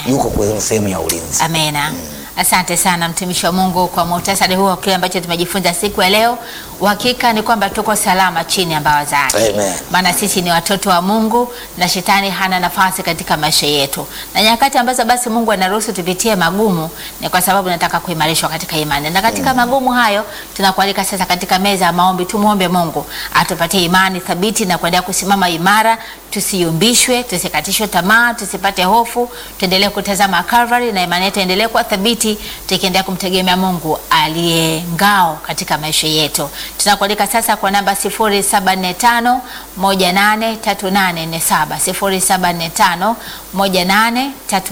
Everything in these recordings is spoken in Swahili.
yuko kwenye sehemu ya ulinzi. Amena. Asante sana mtumishi wa Mungu kwa muhtasari huo wa kile ambacho tumejifunza siku ya leo. Uhakika ni kwamba tuko salama chini ya mbawa zake, Amen. maana sisi ni watoto wa Mungu na shetani hana nafasi katika maisha yetu, na nyakati ambazo basi Mungu anaruhusu tupitie magumu ni kwa sababu nataka kuimarishwa katika imani, na katika magumu hayo tunakualika sasa katika meza ya maombi, tumwombe Mungu atupatie imani thabiti na kuendelea kusimama imara, tusiyumbishwe, tusikatishwe tamaa, tusipate hofu, tuendelee kutazama Calvary na imani yetu endelee kuwa thabiti, tukiendelea kumtegemea Mungu aliye ngao katika maisha yetu. Tunakualika sasa kwa namba 0745 183847 0745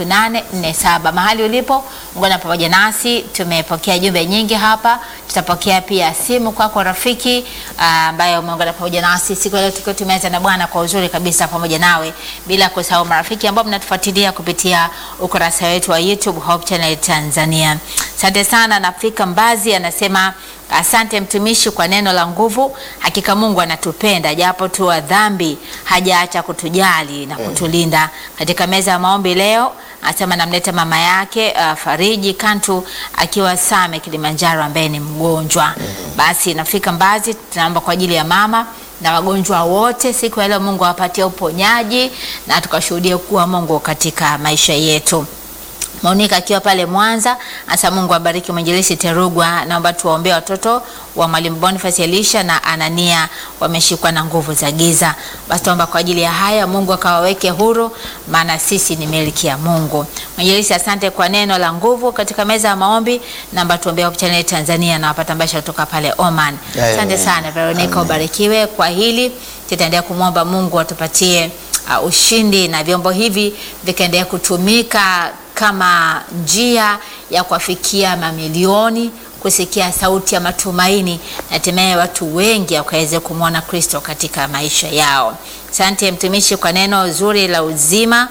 183847. Mahali ulipo ungana pamoja nasi, tumepokea jumbe nyingi hapa, tutapokea pia simu kwako rafiki ah, ambaye umeungana pamoja nasi siku ya leo, tukiwa tumeanza na Bwana kwa uzuri kabisa pamoja nawe, bila kusahau marafiki ambao mnatufuatilia kupitia ukurasa wetu wa YouTube Hope Channel Tanzania. Asante sana. Nafika Mbazi anasema asante mtumishi kwa neno la nguvu. Hakika Mungu anatupenda japo tu wa dhambi, hajaacha kutujali na kutulinda. Katika meza ya maombi leo anasema namleta mama yake uh, Fariji Kantu akiwa Same Kilimanjaro, ambaye ni mgonjwa. Basi nafika Mbazi, tunaomba kwa ajili ya mama na wagonjwa wote siku ya leo, Mungu awapatie uponyaji na tukashuhudie kuwa Mungu katika maisha yetu. Monika akiwa pale Mwanza, asa Mungu abariki mwinjilisi Terugwa. Naomba tuwaombee watoto wa mwalimu Boniface Elisha na Anania, wameshikwa na nguvu za giza. Basi tuomba kwa ajili ya haya, Mungu akawaweke huru, maana sisi ni miliki ya Mungu. Mwinjilisi, asante kwa neno la nguvu katika meza ya maombi. Naomba tuombee Hope Channel Tanzania na wapata mbasha kutoka pale Oman. Amen. Asante sana Veronica, Amen. ubarikiwe kwa hili. Tutaendelea kumwomba Mungu atupatie uh, ushindi na vyombo hivi vikaendelea kutumika kama njia ya kuwafikia mamilioni kusikia sauti ya matumaini na hatimaye watu wengi wakaweze kumwona Kristo katika maisha yao. Asante mtumishi kwa neno zuri la uzima.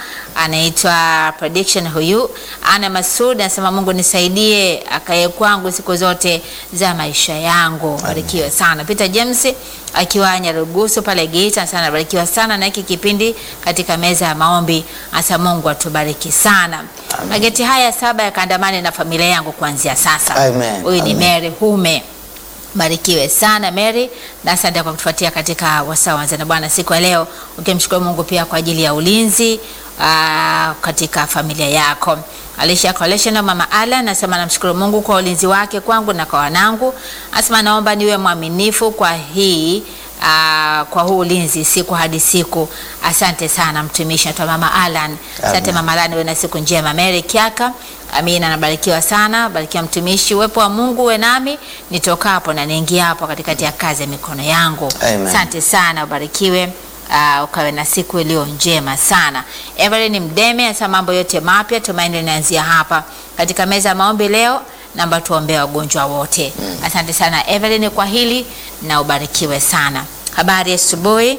Anaitwa prediction huyu Ana Masud anasema, Mungu nisaidie akaye kwangu siku zote za maisha yangu. Barikiwe sana. Peter James akiwa Nyarugusu pale Geita anasema anabarikiwa sana na hiki kipindi katika meza ya maombi. Asa Mungu atubariki sana. Mageti haya saba yakaandamane na familia yangu kuanzia sasa. Amen. Huyu ni Amen. Mary Hume. Barikiwe sana Mary, na asante kwa kutufuatia katika wasaa wanza na Bwana siku ya leo, ukimshukuru Mungu pia kwa ajili ya ulinzi aa, katika familia yako. Alisha Collection Mama Ala anasema namshukuru Mungu kwa ulinzi wake kwangu na kwa wanangu. Anasema naomba niwe mwaminifu kwa hii aa, kwa huu ulinzi siku hadi siku. Asante sana mtumishi. Naitwa Mama Alan. Asante Amen. Mama Alan, uwe na siku njema. Mary Kiaka Amina, nabarikiwa sana. Barikiwa mtumishi, uwepo wa Mungu uwe nami nitokapo na niingia hapo katikati ya kazi ya mikono yangu. Amen. Asante sana, ubarikiwe. Uh, ukawe na siku iliyo njema sana. Evelyn Mdeme anasema mambo yote mapya, tumaini linaanzia hapa katika meza ya maombi leo. Naomba tuombee wagonjwa wote. Asante sana Evelyn kwa hili na ubarikiwe sana. Habari ya asubuhi.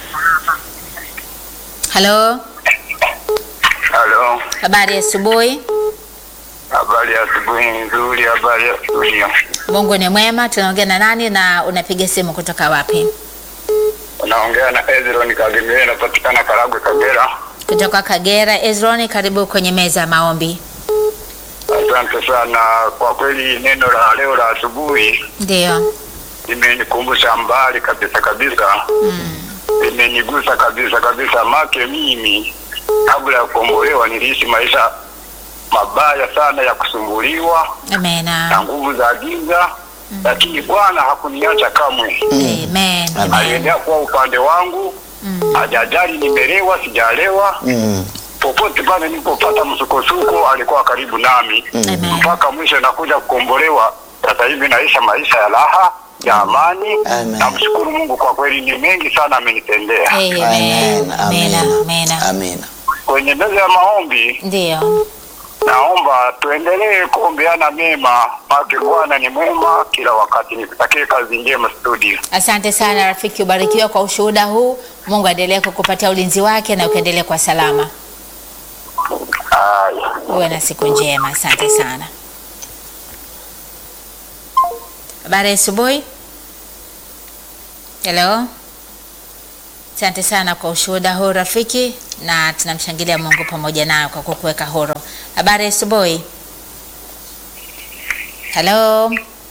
Halo, Halo, habari ya asubuhi. habari ya asubuhi nzuri, habari ya studio. Mungu ni mwema. Tunaongea na nani na unapiga simu kutoka wapi? Unaongea na Ezron Kagemere, napatikana Karagwe, Kagera. Kutoka Kagera. Ezroni, karibu kwenye meza ya maombi. Asante sana kwa kweli, neno la leo la asubuhi Ndio. limenikumbusha mbali kabisa kabisa, limenigusa kabisa kabisa. Make mimi kabla ya kukombolewa niliishi maisha mabaya sana ya kusumbuliwa na Amena. nguvu za giza, lakini Bwana hakuniacha kamwe. Amen. Amen. aliendelea kuwa upande wangu hajajali nimelewa sijalewa Mm. popote pale nilipopata msukosuko alikuwa karibu nami Amen. mpaka mwisho nakuja kukombolewa sasa hivi naisha maisha ya raha ya amani Amen. namshukuru mungu kwa kweli ni mengi sana amenitendea Amen. Amen. Amena. Amen. Amena. Amina. kwenye meza ya maombi Ndio. naomba tuendelee kuombeana mema make bwana ni mwema kila wakati nikutakie kazi njema studio Asante sana rafiki, ubarikiwe kwa ushuhuda huu. Mungu aendelee kukupatia ulinzi wake na ukaendelee kwa salama. haya Uwe na siku njema. Asante sana. Habari ya asubuhi. Hello. Asante sana kwa ushuhuda huu rafiki, na tunamshangilia Mungu pamoja nayo kwa kukuweka huru. Habari ya asubuhi. Halo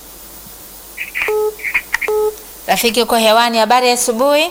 rafiki, uko hewani. Habari ya asubuhi.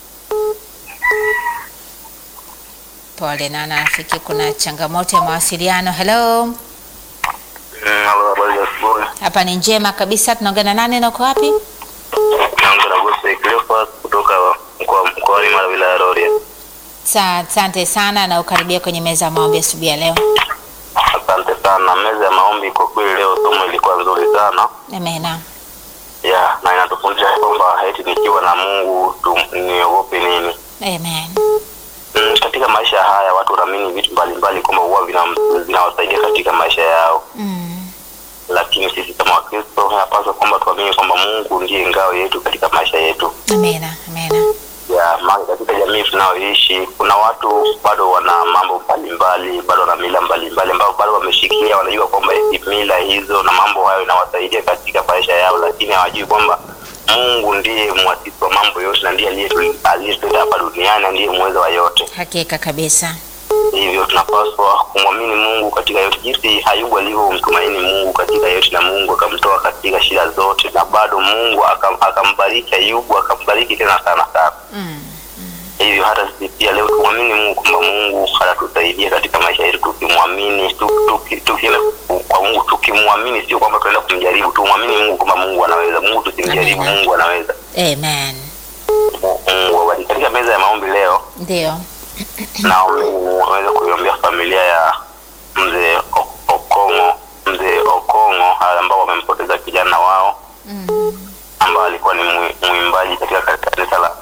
Pole na rafiki, kuna changamoto ya mawasiliano. Halo, Halo, habari za asubuhi. hapa ni njema kabisa. Tunaongea na nani na uko wapi? Naongea na Gose Cleophas kutoka mkoa mkoani Mara wilaya ya Rorya. Sa- Asante sana na ukaribia kwenye meza ya maombi asubuhi ya leo. Asante sana. Meza ya maombi kwa kweli leo somo ilikuwa nzuri sana Amena. ya na inatufundisha kwamba eti nikiwa na Mungu tu, niogope nini. Amen. Mm, katika maisha haya watu wanaamini vitu mbalimbali kwamba huwa vina- vinawasaidia katika maisha yao, Mm. lakini sisi kama Wakristo inapaswa kwamba tuamini kwamba Mungu ndiye ngao yetu katika maisha yetu. Amena. Amena. ya maana katika jamii tunayoishi kuna watu bado wana mambo mbalimbali, bado wana mila mbalimbali ambao bado wameshikilia, wanajua kwamba hizi mila hizo na mambo hayo inawasaidia katika maisha yao, lakini hawajui kwamba Mungu ndiye mwasisi wa mambo yote na ndiye aliyetu- aliyetuleta hapa duniani na ndiye muweza wa yote. Hakika kabisa. Hivyo tunapaswa kumwamini Mungu katika yote, jinsi Ayubu alivyomtumaini Mungu katika yote, na Mungu akamtoa katika shida zote, na bado Mungu akam, akambariki Ayubu, akambariki tena sana sana. Mm. Hivyo hata sisi pia leo tumwamini Mungu kwamba Mungu atatusaidia katika maisha yetu, tukimwamini tu- tuki- tukienda kwa Mungu, tukimwamini, sio kwamba tunaenda kumjaribu. Tumwamini Mungu kwamba Mungu anaweza. Mungu tusimjaribu, Amina. Mungu anaweza. Amen. Mungu awabariki. Katika meza ya maombi leo, Ndio. naweza kuiombea familia ya mzee O- Okongo, mzee Okongo ambao wamempoteza kijana wao Mm. ambao alikuwa ni mwi- mwimbaji katika kanisa la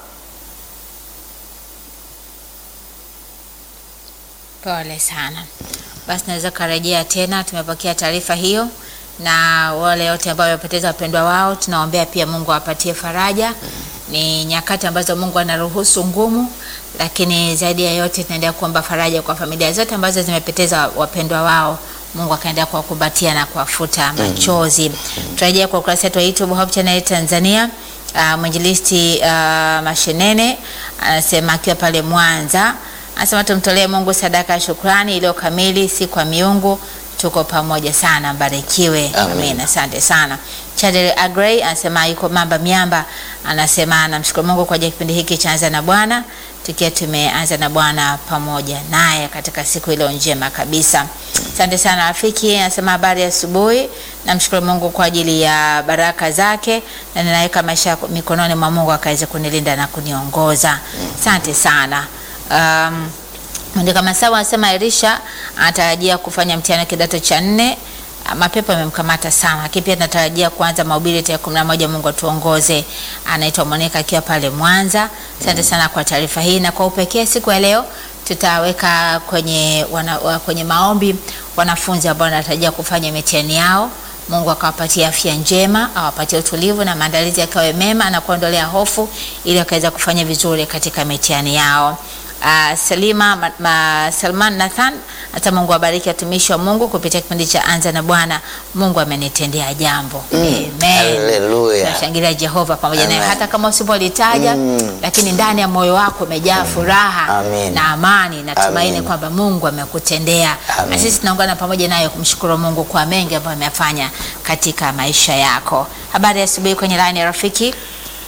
Pole sana. Basi naweza karejea tena, tumepokea taarifa hiyo, na wale wote ambao wamepoteza wapendwa wao, tunaombea pia Mungu awapatie faraja. Ni nyakati ambazo Mungu anaruhusu ngumu, lakini zaidi ya yote tunaendelea kuomba faraja kwa familia zote ambazo zimepoteza wapendwa wao. Mungu akaendelea kuwakumbatia na kuwafuta machozi. Turejea kwa ukurasa wetu wa YouTube Hope Channel Tanzania. Uh, mwinjilisti uh, Mashenene anasema akiwa pale Mwanza anasema tumtolee Mungu sadaka ya shukrani iliyo kamili, si kwa miungu. Tuko pamoja sana, mbarikiwe. Amen. Amen, asante sana. Chadel Agrey anasema yuko Mamba Miamba, anasema anamshukuru Mungu kwa ajili ya kipindi hiki cha Anza na Bwana, tukiwa tumeanza na Bwana pamoja naye katika siku iliyo njema kabisa. Asante sana rafiki, anasema habari ya asubuhi. Namshukuru Mungu kwa ajili ya baraka zake na ninaweka maisha yako mikononi mwa Mungu akaweze kunilinda na kuniongoza. Asante sana. Um, Mwandika Masawa anasema Elisha anatarajia kufanya mtihani wa kidato cha nne. Ah, Mapepo yamemkamata sana, lakini pia tunatarajia kuanza mahubiri tarehe kumi na moja. Mungu atuongoze. Anaitwa Monica akiwa pale Mwanza. Asante sana kwa taarifa hii, na kwa upekee siku ya leo tutaweka kwenye, wana, wa- kwenye maombi wanafunzi ambao wanatarajia kufanya mitihani yao. Mungu akawapatia afya njema, awapatie utulivu na maandalizi yakawe mema na kuondolea hofu ili wakaweza kufanya vizuri katika mitihani yao. Uh, Salima ma, ma, Salman Nathan hata Mungu awabariki watumishi wa Mungu kupitia kipindi cha Anza na Bwana. Mungu amenitendea jambo. Amen. Haleluya. Tunashangilia Jehova pamoja naye Amen. hata kama usipolitaja Mm. lakini ndani ya moyo wako umejaa furaha Amen. na amani na tumaini Amen. kwamba Mungu amekutendea. Na Amen. sisi tunaungana pamoja nayo kumshukuru Mungu kwa mengi ambayo amefanya katika maisha yako. Habari ya asubuhi kwenye line ya rafiki.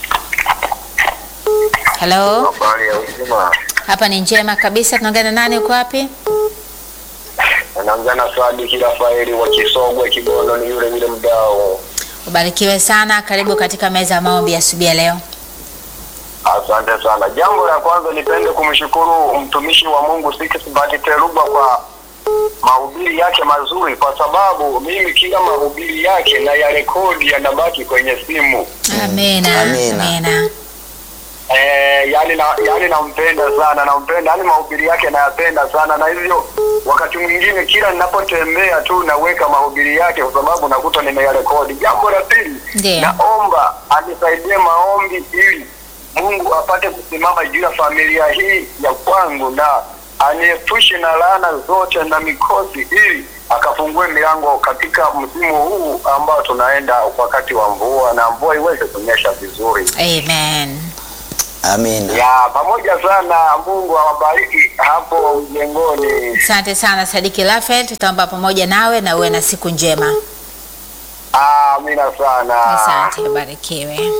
Hello. habari ya uzima. Hapa ni njema kabisa. Tunaongea na nani? Uko wapi? Anaanza na Sadiki Rafaeli wa Kisogwe Kibondo, ni yule yule mdao. Ubarikiwe sana. Karibu katika meza ya maombi ya asubuhi ya leo. Asante sana. Jambo la kwanza nipende kumshukuru mtumishi wa Mungu Sikisbati Teruba kwa mahubiri yake mazuri, kwa sababu mimi kila mahubiri yake na ya rekodi yanabaki kwenye simu. Amina. Amina. Amina. Eh, yani na yani nampenda sana, nampenda yani mahubiri yake nayapenda sana, na hivyo wakati mwingine kila ninapotembea tu naweka mahubiri yake, kwa sababu nakuta nimeyarekodi. Jambo la pili, Ndiyo. naomba anisaidie maombi ili Mungu apate kusimama juu ya familia hii ya kwangu na aniepushe na laana zote na mikosi, ili akafungue milango katika msimu huu ambao tunaenda wakati wa mvua, na mvua iweze kunyesha vizuri. Amen. Amina. Ya pamoja sana, Mungu awabariki hapo mjengoni. Asante sana Sadiki Rafael, tutaomba pamoja nawe na uwe na siku njema. Amina sana. Asante, barikiwe.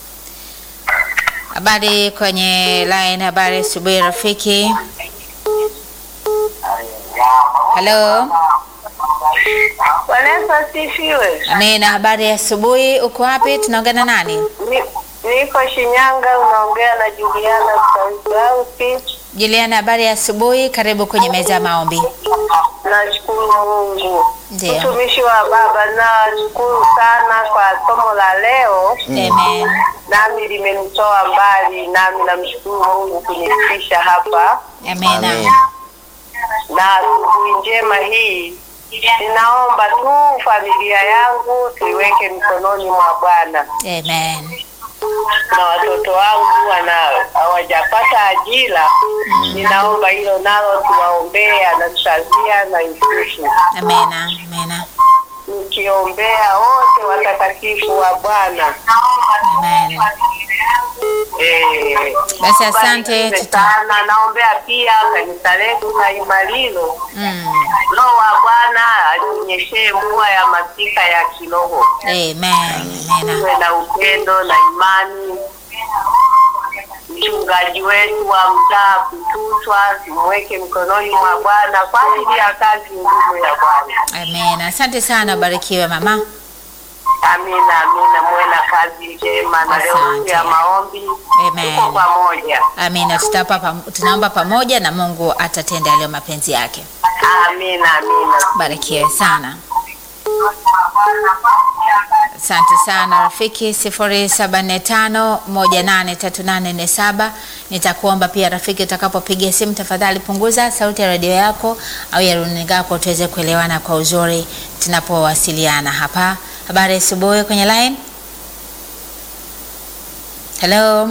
Habari kwenye line, habari asubuhi rafiki. Halo, Bwana Yesu asifiwe. amina. Habari ya asubuhi, uko wapi? Tunaongea na nani? Ni- Niko Shinyanga, unaongea na Juliana Sauti. Juliana, habari ya asubuhi, karibu kwenye meza ya maombi. Nashukuru Mungu. Ndiyo. Mtumishi wa Baba, nashukuru sana kwa somo la leo, Amen. nami limenitoa mbali, nami namshukuru Mungu kunifikisha hapa, Amina. Amen. na asubuhi njema hii ninaomba tu familia yangu tuiweke mikononi mwa Bwana. Amen. na watoto wangu wana hawajapata ajira, ninaomba hilo nalo tuwaombee Anastasia na Yusufu, Amina. Amina. nikiombea wote watakatifu wa Bwana. Amen. Eh, Basi asante, barikiwe tuta- sana. Naombea pia kanisa letu la Imalilo, Mm. Roho wa Bwana atunyeshee mvua ya masika ya kiroho, Amen. Amina. tuwe na upendo na imani. Mchungaji wetu wa mtaa Kututwa, mweke mkononi mwa Bwana kwa ajili ya kazi ngumu ya Bwana. Amina. Asante sana, barikiwe mama. Amina, amina, muwe na kazi njema na leo Asante. siku ya maombi Amen. tuko pamoja. Amina. Tutapa pam- tunaomba pamoja na Mungu atatenda yaliyo mapenzi yake. Amina, amina. Barikiwe sana. Asante sana rafiki, sifuri saba nne tano moja nane tatu nane nne saba. Nitakuomba pia rafiki, utakapopiga simu tafadhali punguza sauti ya redio yako au ya runinga yako tuweze kuelewana kwa uzuri tunapowasiliana hapa. Habari ya asubuhi kwenye line. Hello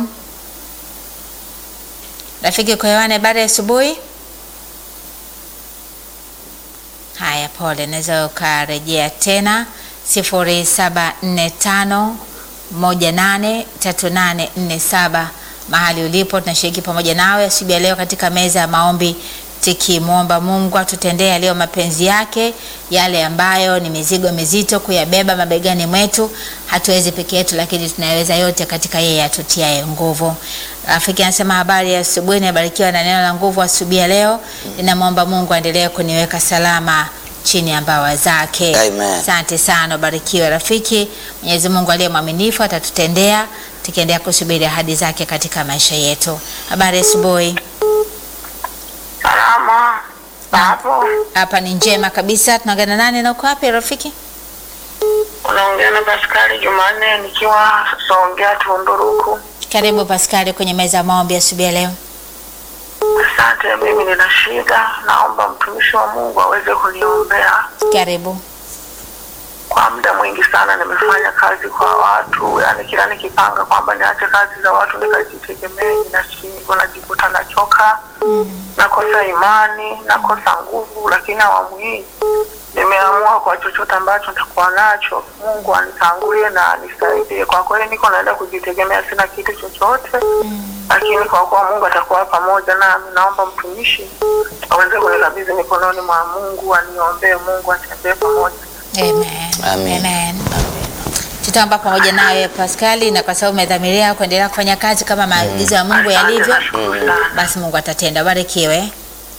rafiki, kwa hewani, habari ya asubuhi. Haya, pole, naweza ukarejea tena sifuri saba nne tano moja nane tatu nane nne saba mahali ulipo. Tunashiriki pamoja nawe asubuhi ya leo katika meza ya maombi tukimwomba Mungu atutendee yaliyo mapenzi yake, yale ambayo ni mizigo mizito kuyabeba mabegani mwetu. Hatuwezi peke yetu, lakini tunaweza yote katika yeye atutiaye nguvu. Rafiki anasema habari ya asubuhi, nimebarikiwa na neno la nguvu asubuhi ya leo. Ninamwomba Mungu aendelee kuniweka salama chini ya mbawa zake. Amen. Asante sana, ubarikiwe rafiki. Mwenyezi Mungu aliye mwaminifu atatutendea tukiendelea kusubiri ahadi zake katika maisha yetu. Habari ya asubuhi. Salama hapo, Hapa ni njema kabisa. Tunaongea na nani na uko wapi rafiki? unaongea na Paskari Jumanne nikiwa Songea Tunduruku. Karibu Paskari kwenye meza ya maombi asubuhi ya leo. Asante, mimi nina shida, naomba mtumishi wa Mungu aweze kuniombea. Karibu. Kwa muda mwingi sana nimefanya kazi kwa watu, yani kila nikipanga kwamba niache kazi za watu nikajitegemee, ninashindwa, najikuta nachoka, nakosa imani, nakosa nguvu. Lakini awamu hii nimeamua kwa chochote ambacho nitakuwa nacho, Mungu anitangulie na anisaidie. Kwa kweli niko naenda kujitegemea, sina kitu chochote lakini kwa kuwa Mungu atakuwa pamoja nami, naomba mtumishi aweze kunikabidhi mikononi mwa Mungu, aniombee Mungu atembee pamoja Amen. Amen. Amen. Tutaomba pamoja nawe Paskali, na kwa sababu umedhamiria kuendelea kufanya kazi kama maagizo ya Mungu yalivyo, basi Mungu atatenda. Barikiwe.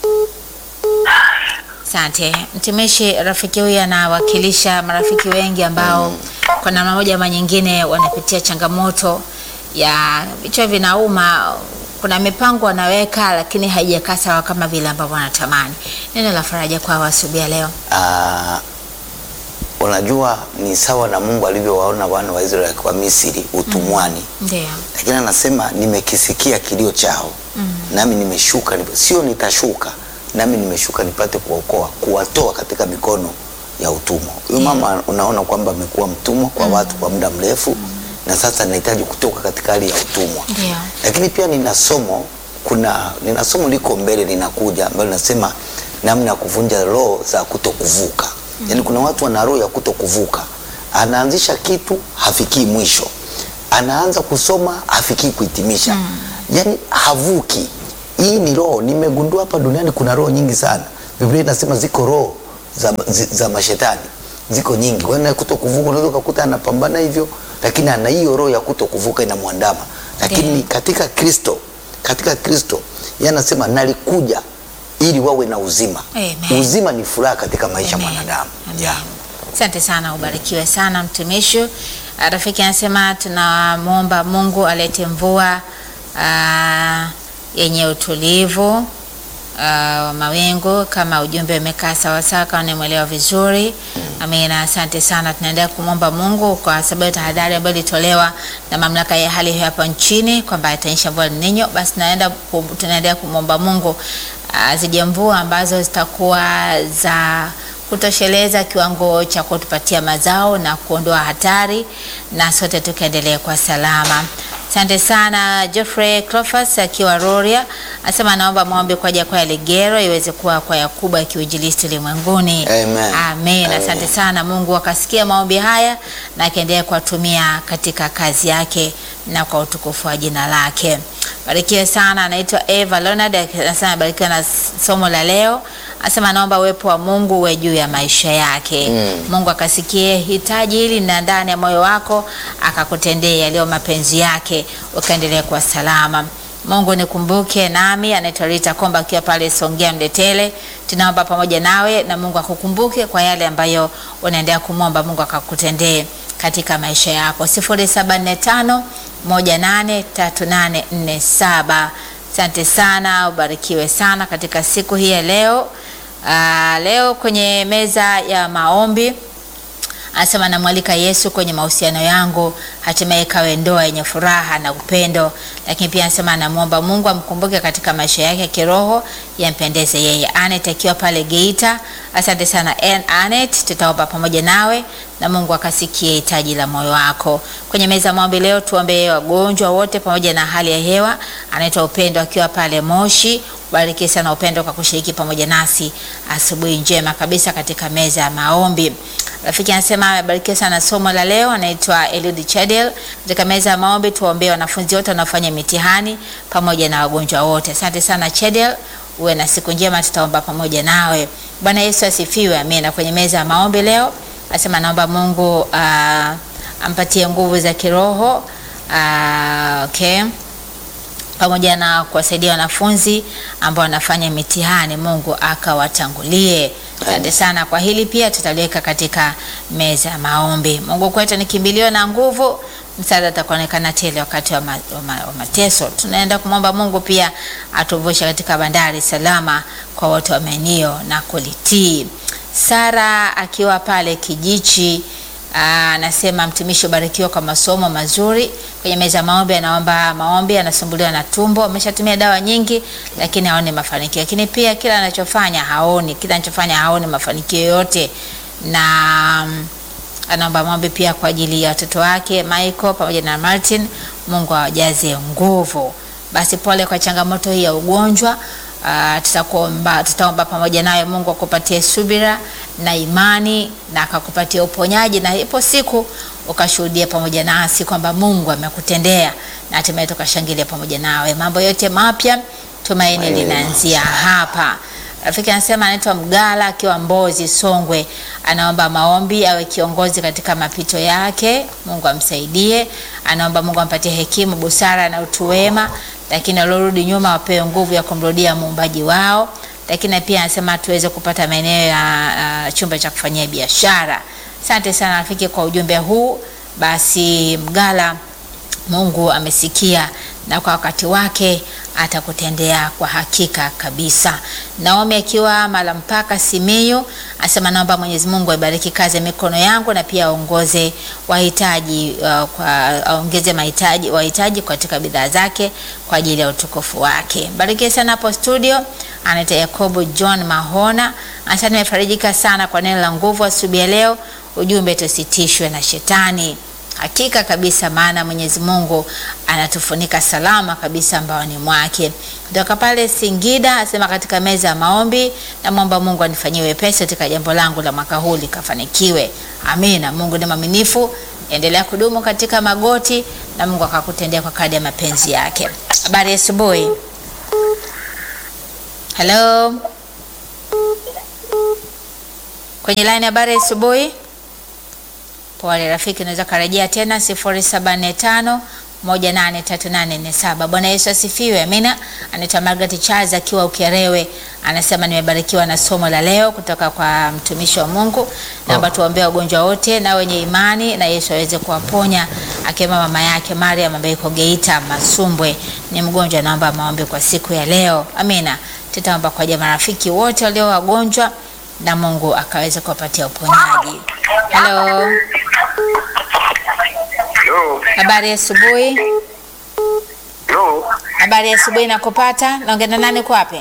Asante mtumishi. Rafiki huyu anawakilisha marafiki wengi ambao kwa namna moja ama nyingine wanapitia changamoto ya vichwa vinauma. Kuna mipango wanaweka, lakini haijakaa sawa kama vile ambavyo wanatamani. Neno la faraja kwa asubuhi ya leo. Ah, unajua ni sawa na Mungu alivyowaona wana wa Israeli kwa Misri utumwani, Ndio. lakini anasema nimekisikia kilio chao nami nimeshuka, nip- sio nitashuka, nami nimeshuka nipate kuwaokoa, kuwatoa katika mikono ya utumwa. Huyo mama unaona kwamba amekuwa mtumwa kwa watu kwa muda mrefu na sasa anahitaji kutoka katika hali ya utumwa. Ndio. Lakini pia nina somo kuna nina somo liko mbele linakuja ambalo linasema namna ya kuvunja roho za kutokuvuka. Yaani kuna watu wana roho ya kutokuvuka. Anaanzisha kitu hafikii mwisho. Anaanza kusoma hafikii kuhitimisha. yani havuki. Hii ni roho, nimegundua hapa duniani kuna roho nyingi sana. Biblia inasema ziko roho za, zi- za mashetani ziko nyingi. Kwa hiyo kuto kuvuka, unaweza ukakuta anapambana hivyo, lakini ana hiyo roho ya kuto kuvuka inamwandama. Lakini Ndiyo. katika Kristo, katika Kristo yeye anasema nalikuja ili wawe na uzima. Amen. Uzima ni furaha katika maisha ya Amen. mwanadamu. Amen. Yeah. Asante sana, ubarikiwe sana mtumishi. Ah, Rafiki anasema tunamwomba Mungu alete mvua ah, yenye utulivu ah, wa mawingu kama ujumbe umekaa sawasawa, kama nimwelewa vizuri. Amina, asante sana. Tunaendelea kumwomba Mungu kwa sababu ya tahadhari ambayo ilitolewa na mamlaka ya hali ya hewa hapa nchini kwamba itanyesha mvua El Nino. Basi tunaenda kum- tunaendelea kumwomba Mungu ah, zije mvua ambazo zitakuwa za kutosheleza kiwango cha kutupatia mazao na kuondoa hatari na sote tukaendelee kwa salama. Asante sana Geoffrey Clofas akiwa Roria anasema anaomba maombi kwa ajili ya kwaya Ligero iweze kuwa kwaya kubwa ya kiuinjilisti ulimwenguni. Amen. Amen. Amen. Asante sana. Mungu akasikia maombi haya na akaendelea kuwatumia katika kazi yake na kwa utukufu wa jina lake. Barikiwe sana. Anaitwa Eva Leonard anasema barikiwa na somo la leo. Anasema anaomba uwepo wa Mungu uwe juu ya maisha yake. Mungu akasikie hitaji hili na ndani ya moyo wako akakutendea yaliyo mapenzi yake ukaendelea kuwa salama. Mungu nikumbuke nami, anaitwa Rita Komba akiwa pale Songea Mdetele. Tunaomba pamoja nawe na Mungu akukumbuke kwa yale ambayo unaendelea kumwomba Mungu akakutendee katika maisha yako. 0745 183847. Asante sana, ubarikiwe sana katika siku hii ya leo. Ah, leo kwenye meza ya maombi anasema namwalika Yesu kwenye mahusiano yangu, hatimaye kawe ndoa yenye furaha na upendo. Lakini pia anasema anamwomba Mungu amkumbuke katika maisha yake ya kiroho, yampendeze yeye. Anet akiwa pale Geita, asante sana An- Anet, tutaomba pamoja nawe na Mungu akasikie hitaji la moyo wako. Kwenye meza ya maombi leo tuombee wagonjwa wote pamoja na hali ya hewa. Anaitwa Upendo akiwa pale Moshi. Bariki sana Upendo kwa kushiriki pamoja nasi asubuhi njema kabisa katika meza ya maombi. Rafiki anasema amebarikiwa sana somo la leo. Anaitwa Eliud Chadel. Katika meza ya maombi tuwaombee wanafunzi wote wanaofanya mitihani pamoja na wagonjwa wote. Asante sana Chadel, uwe na siku njema, tutaomba pamoja nawe. Bwana Yesu asifiwe, amina. Kwenye meza ya maombi leo anasema naomba Mungu ah, ampatie nguvu za kiroho ah, okay pamoja na kuwasaidia wanafunzi ambao wanafanya mitihani. Mungu akawatangulie. Asante sana kwa hili, pia tutaliweka katika meza ya maombi. Mungu kwetu ni kimbilio na nguvu, msaada utakuonekana tele wakati wa, ma, wa, ma, wa mateso. Tunaenda kumwomba Mungu pia atuvushe katika bandari salama kwa wote wamenio na kulitii. Sara akiwa pale Kijichi Aa, anasema mtumishi ubarikiwa kwa masomo mazuri. Kwenye meza ya maombi anaomba maombi, anasumbuliwa na tumbo, ameshatumia dawa nyingi lakini haoni mafanikio. Lakini pia kila anachofanya haoni, kila anachofanya haoni mafanikio yote, na mm, anaomba maombi pia kwa ajili ya watoto wake Michael pamoja na Martin, Mungu awajaze nguvu. Basi pole kwa changamoto hii ya ugonjwa. Uh, tutakuomba tutaomba pamoja nawe Mungu akupatie subira na imani na akakupatia uponyaji, na ipo siku ukashuhudia pamoja nasi kwamba Mungu amekutendea na hatimaye tukashangilia pamoja nawe. Mambo yote mapya, tumaini linaanzia hapa. Rafiki anasema anaitwa Mgala akiwa Mbozi Songwe, anaomba maombi awe kiongozi katika mapito yake, Mungu amsaidie. Anaomba Mungu ampatie hekima, busara na utu wema, lakini waliorudi nyuma wapewe nguvu ya kumrudia muumbaji wao. Lakini pia anasema tuweze kupata maeneo ya uh, chumba cha kufanyia biashara. Asante sana rafiki kwa ujumbe huu. Basi Mgala, Mungu amesikia na kwa wakati wake atakutendea kwa hakika kabisa. Naomi akiwa Malampaka Simiyu asema naomba Mwenyezi Mungu aibariki kazi ya mikono yangu na pia aongoze wahitaji uh, kwa aongeze mahitaji wahitaji katika bidhaa zake kwa ajili ya utukufu wake. Barikiwe sana hapo studio. Anaitwa Yakobo John Mahona anasema nimefarijika sana kwa neno la nguvu asubuhi ya leo. Ujumbe tusitishwe na shetani. Hakika kabisa, maana Mwenyezi Mungu anatufunika salama kabisa mbaoni mwake. Kutoka pale Singida asema katika meza ya maombi, namwomba Mungu anifanyie wepesi katika jambo langu la mwaka huu likafanikiwe. Amina. Mungu ni mwaminifu, endelea kudumu katika magoti na Mungu akakutendea kwa kadri ya mapenzi yake. Habari ya asubuhi. Hello. Kwenye line habari ya asubuhi. Pole rafiki, unaweza karejea tena 0745 183847. Bwana Yesu asifiwe. Amina. Anaitwa Margaret Charles akiwa Ukerewe, anasema nimebarikiwa na somo la leo kutoka kwa mtumishi wa Mungu. Naomba tuombee wagonjwa wote na wenye imani na Yesu aweze kuwaponya, akiwemo mama yake Mariam ambaye yuko Geita Masumbwe, ni mgonjwa. Naomba maombi kwa siku ya leo. Amina. Tutaomba kwa ajili ya marafiki wote walio wagonjwa na Mungu akaweze kuwapatia uponyaji. Hello. Yo, Habari ya asubuhi. yo, Habari ya asubuhi nakupata. Naongea na nani, uko wapi?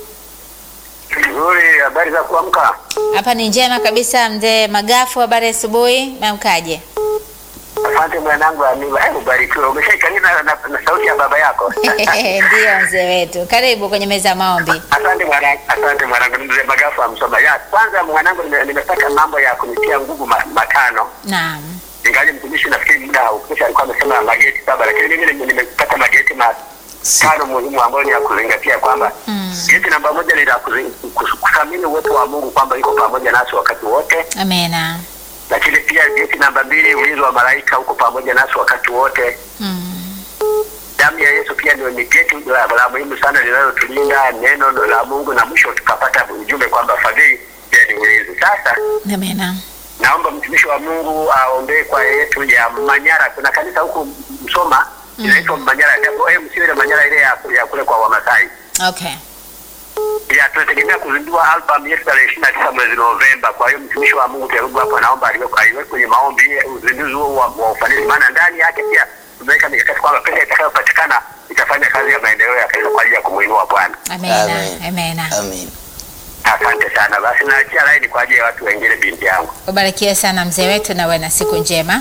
nzuri. Habari za kuamka? Hapa ni njema kabisa, mzee Magafu. Habari ya asubuhi, mamkaje? Asante mwanangu Amina. Eh, ubarikiwe. Umeshaikalia na, na, na sauti ya baba yako. Ndiyo mzee wetu, karibu kwenye meza ya maombi. Asante mwanangu, asante mwanangu. Mzee Magafu amsoma. Ya kwanza mwanangu, nime- nimepata mambo ya kunitia nguvu ma- matano. Naam, Ingawa mtumishi nafikiri muda haukutosha, alikuwa amesema mageti saba, lakini mimi nime- nimepata mageti matano muhimu ambayo ni ya kuzingatia kwamba Mm. geti namba moja ni la kuzi- kus- kuthamini uwepo wa Mungu kwamba yuko pamoja nasi wakati wote. amena. lakini pia geti namba mbili, ulinzi wa malaika huko pamoja nasi wakati wote. Mm. Damu ya Yesu pia ndio ni geti la, la muhimu sana linalotulinda neno la Mungu, na mwisho tukapata ujumbe kwamba fadhili pia ni ulinzi. Sasa Amena. naomba mtumishi wa Mungu aombee kwa yetu ya Manyara. Kuna kanisa huku Msoma inaitwa Manyara, japo eh, msiwe na Manyara ile ya, ya kule kwa Wamasai. Okay. Ya, tunategemea kuzindua album yetu tarehe ishirini na tisa mwezi Novemba. Kwa hiyo mtumishi wa Mungu Kerubu hapo naomba aliwekwe aliwekwe kwenye maombi uzinduzi huo wa, wa ufanisi, maana ndani yake pia tumeweka mikakati kwamba pesa itakayopatikana itafanya kazi ya maendeleo ya kanisa kwa ajili ya kumwinua Bwana. Amena. Amen. Amena. Amen. Asante sana. Basi naachia laini kwa ajili ya watu wengine, binti yangu. Ubarikiwe sana mzee wetu, na uwe na siku njema.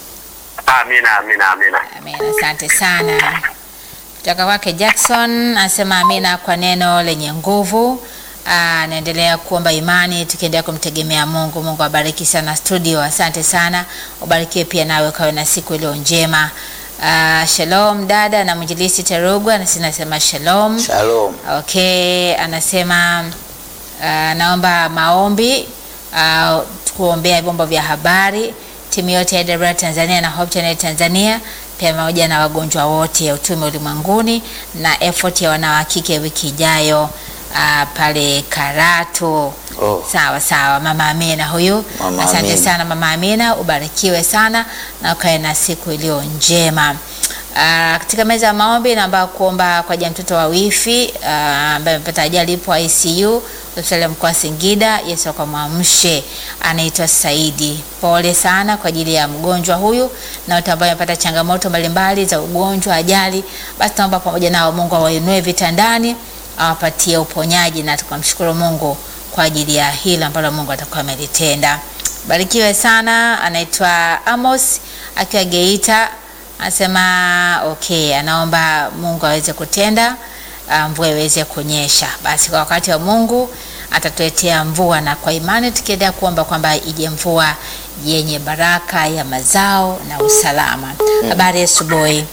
Amina, amina, amina. Amina, asante sana. Kutoka kwake Jackson anasema amina kwa neno lenye nguvu. Ah, Anaendelea kuomba imani, tukiendelea kumtegemea Mungu. Mungu abariki sana studio, asante sana. Ubarikiwe pia nawe, ukawe na siku iliyo njema. Ah, shalom dada na mwinjilisti Terugwa, nasi nasema shalom. Shalom. Okay, anasema uh, naomba maombi uh, kuombea vyombo vya habari, timu yote ya AWR Tanzania na Hope Channel Tanzania, pia pamoja na wagonjwa wote utume ulimwenguni na effort ya wanawakike wiki ijayo uh, pale Karatu. Oh. Sawa sawa, mama Amina huyu. Mama Asante Amina. sana mama Amina, ubarikiwe sana na ukae na siku iliyo njema. Ah, katika meza ya maombi naomba kuomba kwa ajili ya mtoto wa wifi ah, ambaye amepata ajali ipo ICU hospitali ya mkoa wa Singida. Yesu akamwamshe, anaitwa Saidi. Pole sana kwa ajili ya mgonjwa huyu na wote ambao wamepata changamoto mbalimbali za ugonjwa, ajali. Basi naomba pamoja nao Mungu awainue vitandani, awapatie uponyaji na tukamshukuru Mungu kwa ajili ya hilo ambalo Mungu atakuwa amelitenda. Barikiwe sana. Anaitwa Amos akiwa Geita, anasema okay, anaomba Mungu aweze kutenda ah, mvua iweze kunyesha. Basi kwa wakati wa Mungu atatuletea mvua, na kwa imani tukiendelea kuomba kwamba ije mvua yenye baraka ya mazao na usalama. Habari ya asubuhi.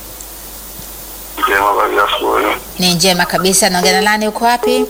Njema, habari ya asubuhi. Ni njema kabisa. Naongea na nani? Uko wapi?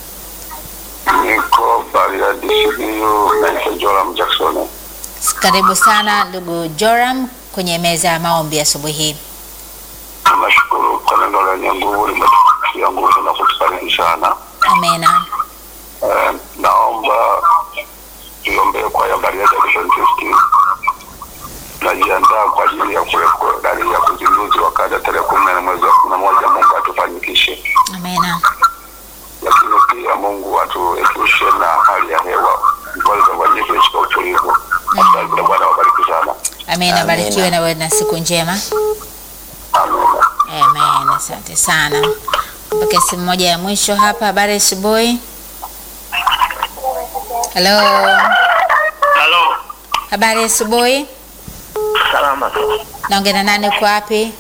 Niko Bariadi Simiyu, naitwa Joram Jackson. Karibu sana ndugu Joram kwenye meza ya maombi asubuhi hii. Nashukuru kwa neno lenye nguvu limetupatia nguvu na kutufariji sana. Amena. Eh, naomba tuiombee kwa ya Bariadi Adventist. Najiandaa kwa ajili ya kule kwa dalili ya kuzinduzi wa kada tarehe kumi na nne mwezi wa kumi na moja. Mungu atufanyikishe, Amena. lakini pia Mungu atuepushe na hali ya hewa ambayo itafanyike katika utulivu. Asante, Bwana wabariki sana. Amena. Amina. Barikiwe na wewe na siku njema. Amina. Amen. Asante sana. Mpaka simu moja ya mwisho hapa. Habari ya asubuhi. Hello. Halo. Habari ya asubuhi. Salama. Naongea na nani? Uko wapi?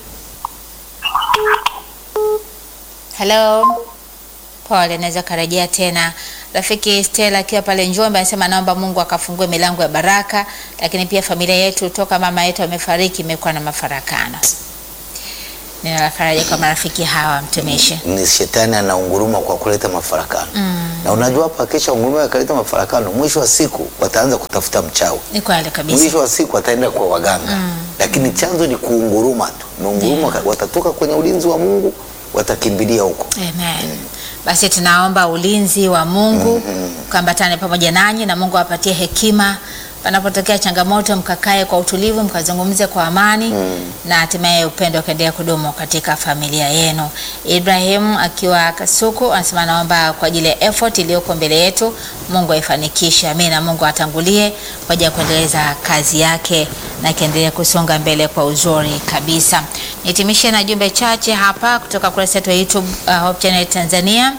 Hello. Pole, naweza karejea tena. Rafiki Stella akiwa pale Njombe anasema naomba Mungu akafungue milango ya baraka, lakini pia familia yetu toka mama yetu amefariki imekuwa na mafarakano. neno la faraja kwa marafiki hawa mtumishi. ni shetani anaunguruma kwa kuleta mafarakano na unajua hapa akisha unguruma akaleta mafarakano mwisho wa siku wataanza kutafuta mchawi Ni kweli kabisa. mwisho wa siku wataenda kwa waganga lakini chanzo ni kuunguruma tu meunguruma watatoka kwenye ulinzi wa mungu watakimbilia huko Amen. Basi tunaomba ulinzi wa Mungu ukaambatane pamoja nanyi na Mungu awapatie hekima panapotokea changamoto, mkakae kwa utulivu, mkazungumze kwa amani na hatimaye upendo ukaendelea kudumu katika familia yenu. Ibrahim akiwa Kasuku anasema naomba kwa ajili ya effort iliyoko mbele yetu, Mungu aifanikishe. Amina. Mungu atangulie kwa ajili ya kuendeleza kazi yake na ikiendelea kusonga mbele kwa uzuri kabisa. Nihitimishe na jumbe chache hapa kutoka kurasa yetu ya YouTube uh, Hope Channel Tanzania.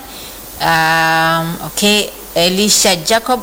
Um, okay, Elisha Jacob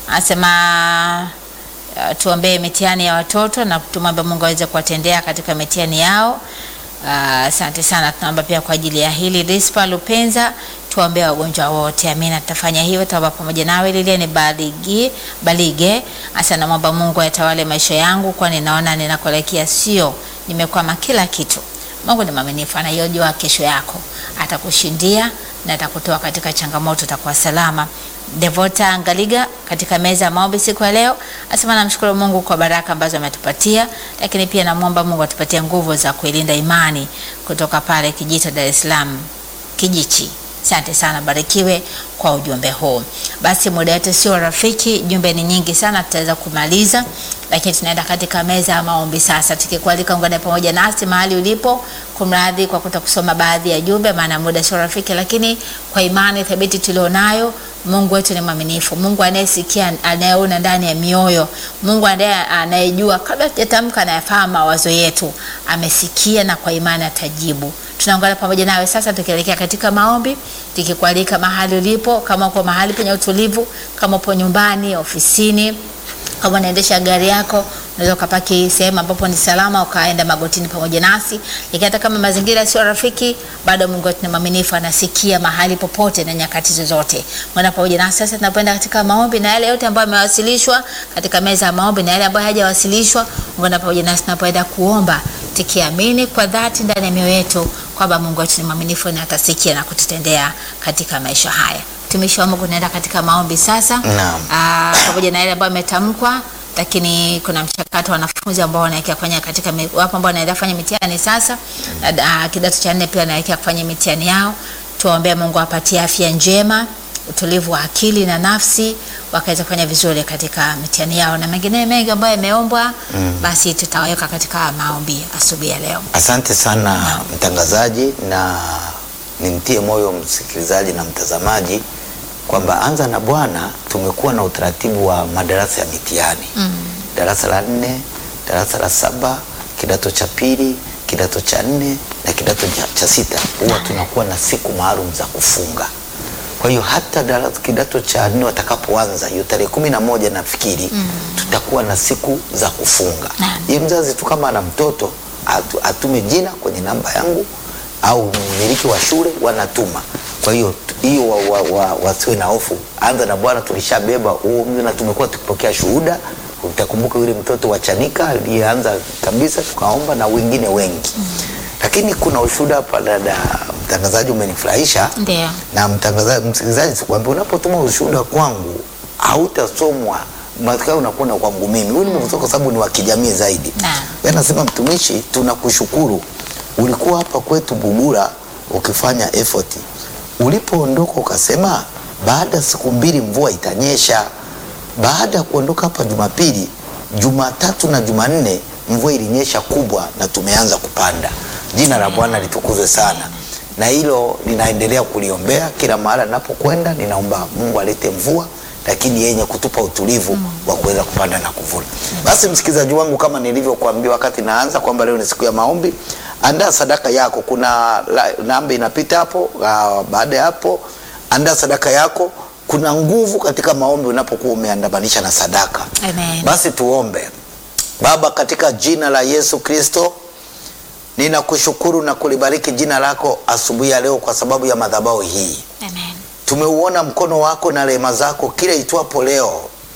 anasema uh, tuombee mitihani ya watoto na tumwombe Mungu aweze kuwatendea katika mitihani yao. Ah, Asante sana, tunaomba pia kwa ajili ya hili. Rispa Lupenza, tuombee wagonjwa wote. Amina, tutafanya hivyo, tutaomba pamoja nawe. Lilian Baligi Balige asa, namwomba Mungu ayatawale maisha yangu, kwani naona ninakoelekea sio, nimekwama kila kitu. Mungu ni mwaminifu, anayojua kesho yako, atakushindia na atakutoa katika changamoto, utakuwa salama. Devota Ngaliga katika meza ya maombi siku ya leo asema namshukuru Mungu kwa baraka ambazo ametupatia, lakini pia namwomba Mungu atupatie nguvu za kuilinda imani kutoka pale Kijito, Dar es Salaam Kijichi. Asante sana, barikiwe kwa ujumbe huu. Basi muda wetu sio rafiki, jumbe ni nyingi sana, tutaweza kumaliza, lakini tunaenda katika meza ya maombi sasa, tukikualika ungane pamoja nasi mahali ulipo. Kumradhi kwa kuta kusoma baadhi ya jumbe, maana muda sio rafiki, lakini kwa imani thabiti tulionayo, Mungu wetu ni mwaminifu, Mungu anayesikia, anayeona ndani ya mioyo, Mungu anaye anayejua kabla tujatamka, anayefahamu mawazo yetu, amesikia na kwa imani atajibu. Tunaungana pamoja nawe sasa tukielekea katika maombi, tukikualika mahali ulipo, kama uko mahali penye utulivu, kama upo nyumbani, ofisini, kama unaendesha gari yako, unaweza ukapaki sehemu ambapo ni salama, ukaenda magotini pamoja nasi. Lakini hata kama mazingira sio rafiki, bado Mungu wetu ni mwaminifu, anasikia mahali popote na nyakati zozote. Mwana pamoja nasi sasa tunapoenda katika maombi, na yale yote ambayo yamewasilishwa katika meza ya maombi na yale ambayo hayajawasilishwa, ungana pamoja nasi tunapoenda kuomba tukiamini kwa dhati ndani ya mioyo yetu kwamba Mungu wetu ni mwaminifu na atasikia na kututendea katika maisha haya. Mtumishi wa Mungu, naenda katika maombi sasa. Naam. Ah, pamoja na yale ambayo yametamkwa, lakini kuna mchakato wa wanafunzi ambao wanaelekea kufanya katika mi- wapo ambao wanaendelea kufanya mitihani sasa. Uh, kidato cha nne pia wanaelekea kufanya mitihani yao. Tuwaombee Mungu awapatie afya njema, utulivu wa akili na nafsi, wakaweza kufanya vizuri katika mitihani yao na mengine mengi ambayo yameombwa, basi tutaweka katika maombi asubuhi ya leo. Asante sana mtangazaji, na nimtie moyo msikilizaji na mtazamaji kwamba Anza na Bwana tumekuwa na utaratibu wa madarasa ya mitihani darasa la nne, darasa la saba, kidato cha pili, kidato cha nne na kidato cha, cha sita huwa tunakuwa na siku maalum za kufunga. Kwa hiyo hata darasa kidato cha nne watakapoanza hiyo tarehe kumi na moja nafikiri tutakuwa na siku za kufunga. Naam. Ye mzazi tu kama ana mtoto atu, atume jina kwenye namba yangu au mmiliki wa shule wanatuma. Kwa hiyo tu- hiyo wa, wa, wa, wasiwe na hofu. Anza na Bwana tulishabeba huo mzigo na tumekuwa tukipokea shuhuda. Utakumbuka yule mtoto wa Chanika aliyeanza kabisa, tukaomba na wengine wengi lakini kuna ushuhuda hapa, dada mtangazaji, umenifurahisha Ndio. na mtangazaji, msikilizaji, sikwambia unapotuma ushuhuda kwangu hautasomwa matokeo unakuwa na kwangu mimi. Huyu nimekutoka kwa sababu ni wa kijamii zaidi. Naam. Wewe nasema mtumishi, tunakushukuru. Ulikuwa hapa kwetu Bugura ukifanya effort. Ulipoondoka ukasema baada ya siku mbili mvua itanyesha. Baada ya kuondoka hapa Jumapili, Jumatatu na Jumanne mvua ilinyesha kubwa na tumeanza kupanda. Jina la Bwana litukuzwe sana na hilo ninaendelea kuliombea kila mahali ninapokwenda. Ninaomba Mungu alete mvua, lakini yenye kutupa utulivu wa kuweza kupanda na kuvuna. Basi msikilizaji wangu, kama nilivyokuambia wakati naanza kwamba leo ni siku ya maombi, andaa sadaka yako. Kuna la- namba inapita hapo. ah, Baada ya hapo, andaa sadaka yako. Kuna nguvu katika maombi unapokuwa umeandamanisha na sadaka. Amen. Basi tuombe. Baba, katika jina la Yesu Kristo, ninakushukuru na kulibariki jina lako asubuhi ya leo kwa sababu ya madhabahu hii. Amen. Tumeuona mkono wako na rehema zako kila itwapo leo,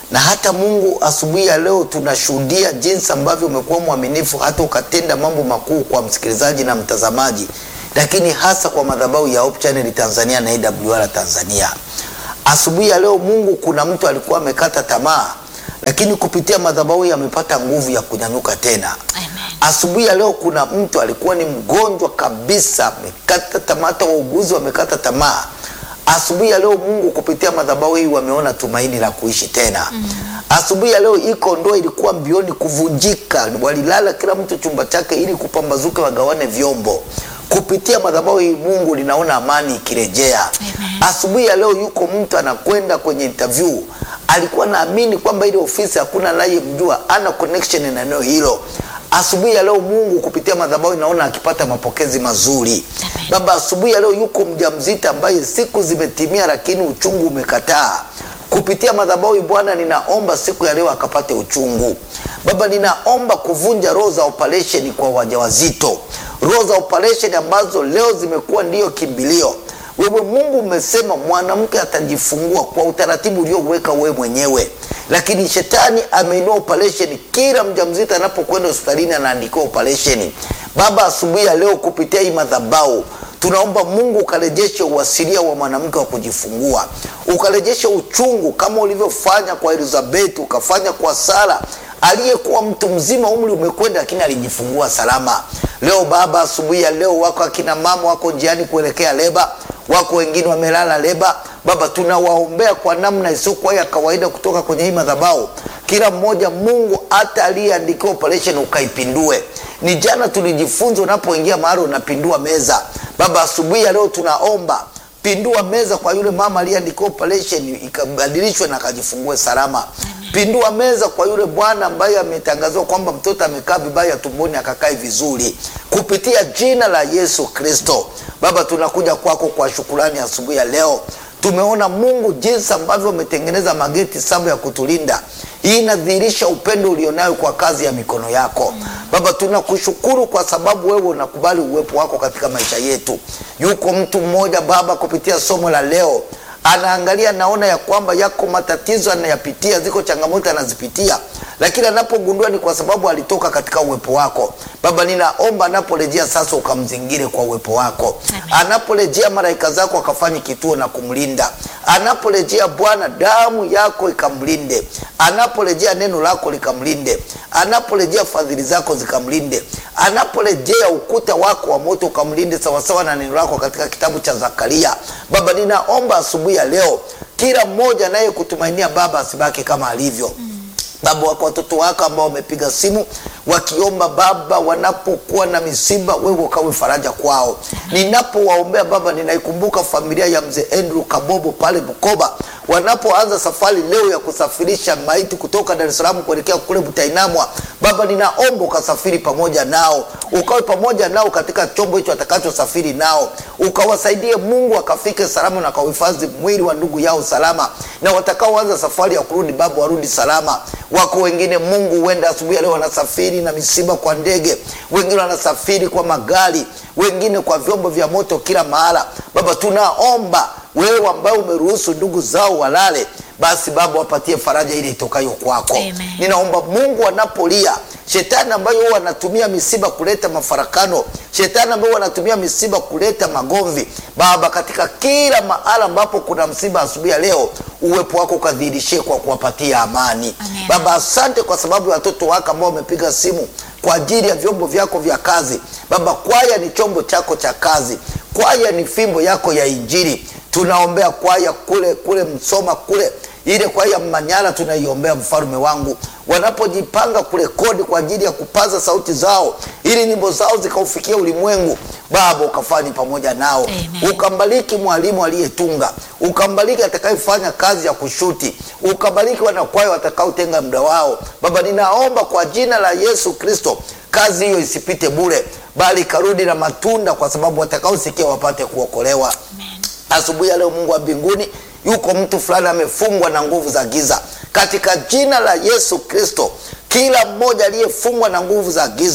na hata Mungu asubuhi ya leo tunashuhudia jinsi ambavyo umekuwa mwaminifu hata ukatenda mambo makuu kwa msikilizaji na mtazamaji, lakini hasa kwa madhabahu ya Hope Channel Tanzania na AWR Tanzania. Asubuhi ya leo Mungu, kuna mtu alikuwa amekata tamaa, lakini kupitia madhabahu hii amepata nguvu ya kunyanyuka tena. Amen. Asubuhi ya leo kuna mtu alikuwa ni mgonjwa kabisa, amekata tamaa, hata wauguzi wamekata tamaa. Asubuhi ya leo Mungu kupitia madhabahu hii wameona tumaini la kuishi tena. Asubuhi ya leo iko ndoa ilikuwa mbioni kuvunjika, walilala kila mtu chumba chake ili kupambazuke wagawane vyombo. Kupitia madhabahu hii Mungu linaona amani ikirejea. Amen. Asubuhi ya leo yuko mtu anakwenda kwenye interview, alikuwa naamini kwamba ile ofisi hakuna anayemjua, ana connection na eneo hilo. Asubuhi ya leo Mungu kupitia madhabahu inaona akipata mapokezi mazuri. Amen. Baba, asubuhi ya leo yuko mjamzito ambaye siku zimetimia, lakini uchungu umekataa. Kupitia madhabahu hii Bwana, ninaomba siku ya leo akapate uchungu. Baba, ninaomba kuvunja roho za operation kwa wajawazito, roho za operation ambazo leo zimekuwa ndiyo kimbilio. Wewe Mungu umesema mwanamke atajifungua kwa utaratibu ulioweka wewe mwenyewe, lakini shetani ameinua operation. Kila mjamzito anapokwenda hospitalini anaandikiwa operation. Baba, asubuhi ya leo kupitia hii madhabahu tunaomba Mungu ukarejeshe uasilia wa mwanamke wa kujifungua, ukarejeshe uchungu kama ulivyofanya kwa Elizabeth, ukafanya kwa Sara aliyekuwa mtu mzima, umri umekwenda, lakini alijifungua salama. Leo Baba, asubuhi ya leo wako akina mama wako njiani kuelekea leba, wako wengine wamelala leba. Baba, tunawaombea kwa namna isiyokuwa ya kawaida kutoka kwenye hii madhabahu, kila mmoja Mungu, hata aliyeandikiwa operation ukaipindue. Ni jana tulijifunza, unapoingia mahali unapindua meza. Baba, asubuhi ya leo tunaomba pindua meza kwa yule mama aliyeandikiwa operation ikabadilishwe na akajifungue salama. Pindua meza kwa yule bwana ambaye ametangaziwa kwamba mtoto amekaa vibaya tumboni akakae vizuri, kupitia jina la Yesu Kristo. Baba, tunakuja kwako kwa shukurani asubuhi ya leo. Tumeona Mungu jinsi ambavyo umetengeneza mageti saba ya kutulinda. Hii inadhihirisha upendo ulionayo kwa kazi ya mikono yako Baba. Tunakushukuru kwa sababu wewe unakubali uwepo wako katika maisha yetu. Yuko mtu mmoja Baba, kupitia somo la leo anaangalia, naona ya kwamba yako matatizo anayapitia, ziko changamoto anazipitia, lakini anapogundua ni kwa sababu alitoka katika uwepo wako Baba. Ninaomba anaporejea sasa ukamzingire kwa uwepo wako Amen. anaporejea malaika zako akafanye kituo na kumlinda. Anaporejea Bwana, damu yako ikamlinde. Anaporejea neno lako likamlinde. Anaporejea fadhili zako zikamlinde. Anaporejea ukuta wako wa moto ukamlinde, sawasawa na neno lako katika kitabu cha Zakaria. Baba, ninaomba asubuhi ya leo kila mmoja naye kutumainia Baba asibaki kama alivyo Baba, wako watoto wako ambao wamepiga simu wakiomba Baba, wanapokuwa na misiba, wewe ukawe faraja kwao. Ninapowaombea Baba, ninaikumbuka familia ya mzee Andrew Kabobo pale Bukoba, wanapoanza safari leo ya kusafirisha maiti kutoka Dar es Salaam kuelekea kule Butainamwa. Baba, ninaomba ukasafiri pamoja nao, ukawe pamoja nao katika chombo hicho atakachosafiri nao, ukawasaidie Mungu akafike salama na kauhifadhi mwili wa ndugu yao salama, na watakaoanza safari ya kurudi Baba warudi salama. Wako wengine Mungu, huenda asubuhi ya leo wanasafiri na misiba kwa ndege, wengine wanasafiri kwa magari, wengine kwa vyombo vya moto kila mahala. Baba, tunaomba wewe ambaye umeruhusu ndugu zao walale, basi Baba wapatie faraja ile itokayo kwako. Amen. Ninaomba Mungu anapolia shetani ambayo huwa anatumia misiba kuleta mafarakano, shetani ambayo huwa anatumia misiba kuleta magomvi, Baba, katika kila mahala ambapo kuna msiba asubuhi ya leo, uwepo wako ukadhihirishie kwa kuwapatia amani. Amen. Baba, asante kwa sababu ya watoto wako ambao wamepiga simu kwa ajili ya vyombo vyako vya kazi. Baba, kwaya ni chombo chako cha kazi, kwaya ni fimbo yako ya Injili. Tunaombea kwaya kule kule Msoma kule ile kwaya Manyara, tunaiombea mfalme wangu, wanapojipanga kurekodi kwa ajili ya kupaza sauti zao ili nyimbo zao zikaufikia ulimwengu. Baba, ukafanye pamoja nao, Amen. ukambariki mwalimu aliyetunga, ukambariki atakayefanya kazi ya kushuti, ukambariki wanakwaya watakaotenga muda wao. Baba, ninaomba kwa jina la Yesu Kristo, kazi hiyo isipite bure, bali ikarudi na matunda, kwa sababu watakaosikia wapate kuokolewa. Asubuhi ya leo, Mungu wa mbinguni, yuko mtu fulani amefungwa na nguvu za giza, katika jina la Yesu Kristo, kila mmoja aliyefungwa na nguvu za giza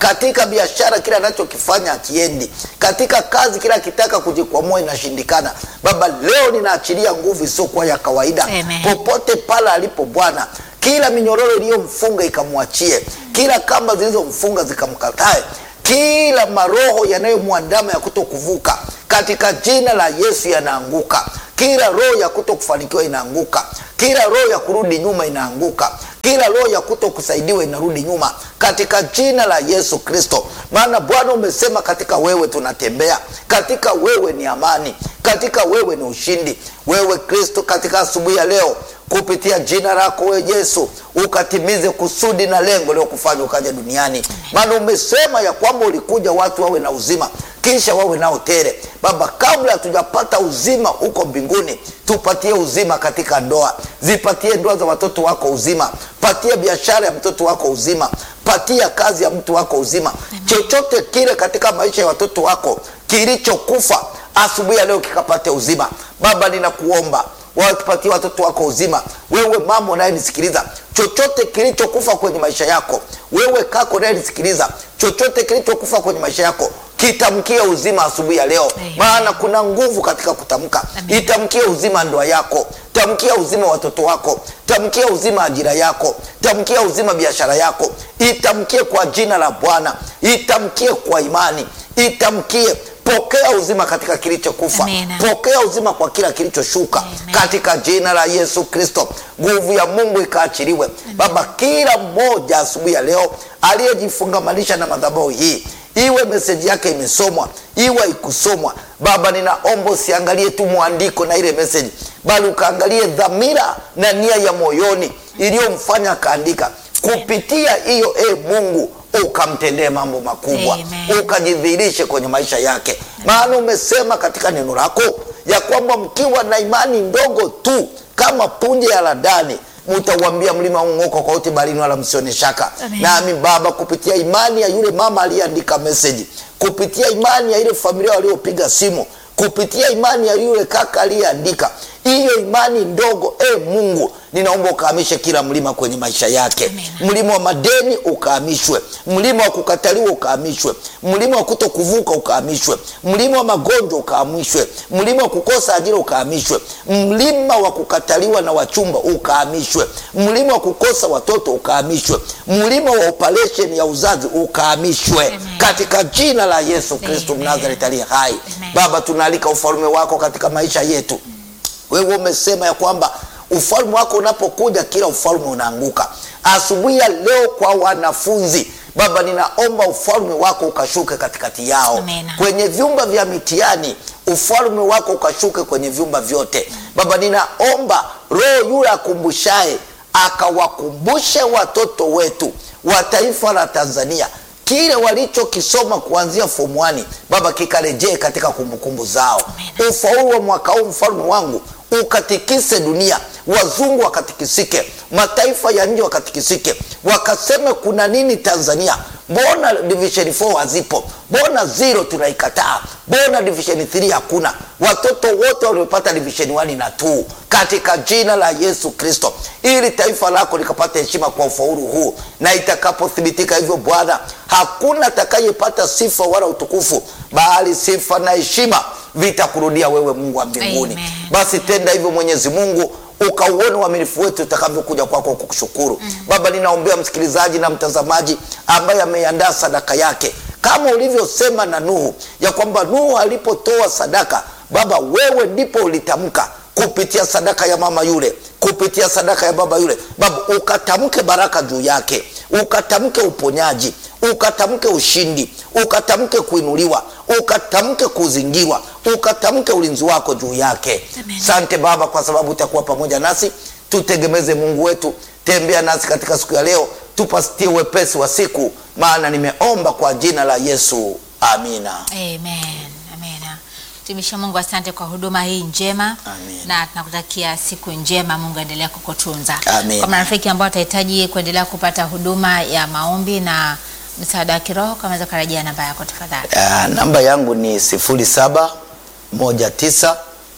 katika biashara kila anachokifanya akiendi, katika kazi kila akitaka kujikwamua inashindikana. Baba, leo ninaachilia nguvu isiyokuwa ya kawaida Amen. popote pale alipo Bwana, kila minyororo iliyomfunga ikamwachie, kila kamba zilizomfunga zikamkatae, kila maroho yanayomwandama ya kuto kuvuka katika jina la Yesu yanaanguka. Kila roho ya kuto kufanikiwa inaanguka, kila roho ya kurudi nyuma inaanguka, kila roho ya kuto kusaidiwa inarudi nyuma katika jina la Yesu Kristo. Maana Bwana umesema katika wewe tunatembea, katika wewe ni amani, katika wewe ni ushindi. Wewe Kristo, katika asubuhi ya leo kupitia jina lako wewe Yesu ukatimize kusudi na lengo leo kufanya ukaja duniani, maana umesema ya kwamba ulikuja watu wawe na uzima kisha wawe nao tele. Baba, kabla hatujapata uzima huko mbinguni, tupatie uzima katika ndoa, zipatie ndoa za watoto wako uzima, patia biashara ya mtoto wako uzima, patia kazi ya mtu wako uzima, chochote kile katika maisha ya watoto wako kilichokufa asubuhi ya leo kikapate uzima. Baba, ninakuomba wapatie watoto wako uzima. Wewe mama unayenisikiliza, chochote kilichokufa kwenye maisha yako, wewe kako unayenisikiliza, chochote kilichokufa kwenye maisha yako kitamkie uzima asubuhi ya leo, Amen. maana kuna nguvu katika kutamka. Amen. Itamkie uzima ndoa yako, tamkia uzima watoto wako, tamkia uzima ajira yako, tamkia uzima biashara yako, itamkie kwa jina la Bwana, itamkie kwa imani, itamkie pokea uzima katika kilichokufa, Amen. pokea uzima kwa kila kilichoshuka Amen. katika jina la Yesu Kristo. Nguvu ya Mungu ikaachiliwe Baba, kila mmoja asubuhi ya leo aliyejifungamanisha na madhabahu hii iwe meseji yake imesomwa iwe ikusomwa, Baba, ninaomba usiangalie tu mwandiko na ile meseji, bali ukaangalie dhamira na nia ya moyoni iliyomfanya akaandika. Kupitia hiyo, e Mungu, ukamtendee mambo makubwa, Amen. ukajidhihirishe kwenye maisha yake, maana umesema katika neno lako ya kwamba mkiwa na imani ndogo tu kama punje ya ladani mutauambia mlima ung'oka kwa uti baharini, wala msione shaka. Amen. Nami Baba, kupitia imani ya yule mama aliyeandika meseji, kupitia imani ya ile familia waliopiga simu, kupitia imani ya yule kaka aliyeandika hiyo imani ndogo, e Mungu, ninaomba ukahamishe kila mlima kwenye maisha yake. Amen. Mlima wa madeni ukahamishwe, mlima wa kukataliwa ukahamishwe, mlima wa kuto kuvuka ukahamishwe, mlima wa magonjwa ukahamishwe, mlima wa kukosa ajira ukahamishwe, mlima wa kukataliwa na wachumba ukahamishwe, mlima wa kukosa watoto ukahamishwe, mlima wa operation ya uzazi ukahamishwe Amen. katika jina la Yesu Kristo Amen. Mnazareti aliye hai. Amen. Baba, tunaalika ufalme wako katika maisha yetu. Wewe umesema ya kwamba ufalme wako unapokuja kila ufalme unaanguka. Asubuhi ya leo kwa wanafunzi Baba, ninaomba ufalme wako ukashuke katikati yao, Amen. kwenye vyumba vya mitihani ufalme wako ukashuke kwenye vyumba vyote. Baba, ninaomba roho yule akumbushaye akawakumbushe watoto wetu wa taifa la Tanzania kile walichokisoma kuanzia form 1 Baba, kikarejee katika kumbukumbu zao. Amen. Ufaulu wa mwaka huu mfalme wangu ukatikise dunia, wazungu wakatikisike, mataifa ya nje wakatikisike, wakaseme kuna nini Tanzania? Mbona division 4 hazipo? Mbona zero tunaikataa? Mbona division 3 hakuna? Watoto wote waliopata division 1 na 2 katika jina la Yesu Kristo, ili taifa lako likapata heshima kwa ufaulu huu, na itakapothibitika hivyo Bwana, hakuna atakayepata sifa wala utukufu, bali sifa na heshima vitakurudia wewe, Mungu wa mbinguni. Amen. Basi tenda hivyo Mwenyezi Mungu, ukauone uaminifu wetu utakavyokuja kwako kukushukuru. Baba, ninaombea msikilizaji na mtazamaji ambaye ameiandaa sadaka yake kama ulivyosema na Nuhu ya kwamba Nuhu alipotoa sadaka, Baba, wewe ndipo ulitamka kupitia sadaka ya mama yule, kupitia sadaka ya baba yule, Baba, ukatamke baraka juu yake, ukatamke uponyaji, ukatamke ushindi, ukatamke kuinuliwa, ukatamke kuzingirwa, ukatamke ulinzi wako juu yake. Amen. Sante Baba, kwa sababu utakuwa pamoja nasi. Tutegemeze Mungu wetu, tembea nasi katika siku ya leo, tupatie wepesi wa siku, maana nimeomba kwa jina la Yesu, amina. Amen. Amina. Mtumishi wa Mungu, asante kwa huduma hii njema Amen. na tunakutakia siku njema. Mungu aendelea kukutunza. Amen. Kwa marafiki ambao watahitaji kuendelea kupata huduma ya maombi na msaada wa kiroho, kama unaweza kurejea namba yako tafadhali. Ah, namba yangu ni sifuri saba moja tisa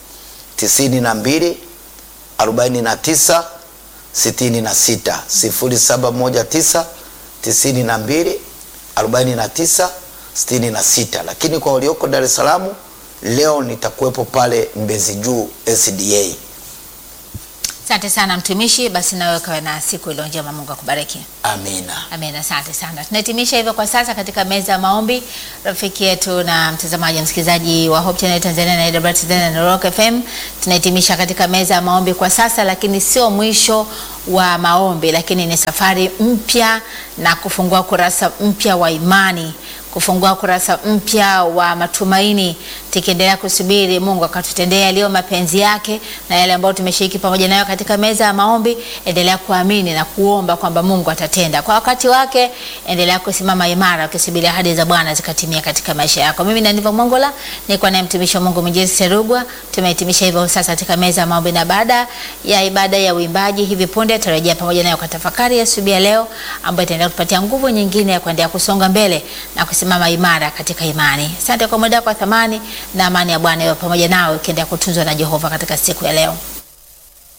tisini na mbili arobaini na tisa sitini na sita sifuri saba moja tisa tisini na mbili 49 66, lakini kwa walioko Dar es Salaam leo nitakuwepo pale Mbezi Juu SDA. Asante sana mtumishi, basi nawe kawe na siku iliyo njema. Mungu akubariki. Amina. Amen, asante sana. Tunahitimisha hivyo kwa sasa katika meza ya maombi. Rafiki yetu na mtazamaji msikilizaji wa Hope Channel Tanzania na AWR Tanzania na Rock FM, tunahitimisha katika meza ya maombi kwa sasa, lakini sio mwisho wa maombi, lakini ni safari mpya na kufungua kurasa mpya wa imani kufungua kurasa mpya wa matumaini, tukiendelea kusubiri Mungu akatutendea yaliyo mapenzi yake na yale ambayo tumeshiriki pamoja nayo katika meza ya maombi. Endelea kuamini na kuomba kwamba Mungu atatenda kwa wakati wake. Endelea kusimama imara ukisubiri ahadi za Bwana zikatimia katika maisha yako. Mimi na Niva Mongola nilikuwa naye mtumishi wa Mungu Mjezi Serugwa. Tumehitimisha hivyo sasa katika meza ya maombi, na baada ya ibada ya uimbaji hivi punde tarejea pamoja nayo kwa tafakari ya asubuhi ya leo ambayo itaendelea kutupatia nguvu nyingine ya kuendelea kusonga mbele na kusimama imara katika imani. Asante kwa muda wako wa thamani, na amani ya Bwana iwe pamoja nawe ukiendelea kutunzwa na Jehova katika siku ya leo.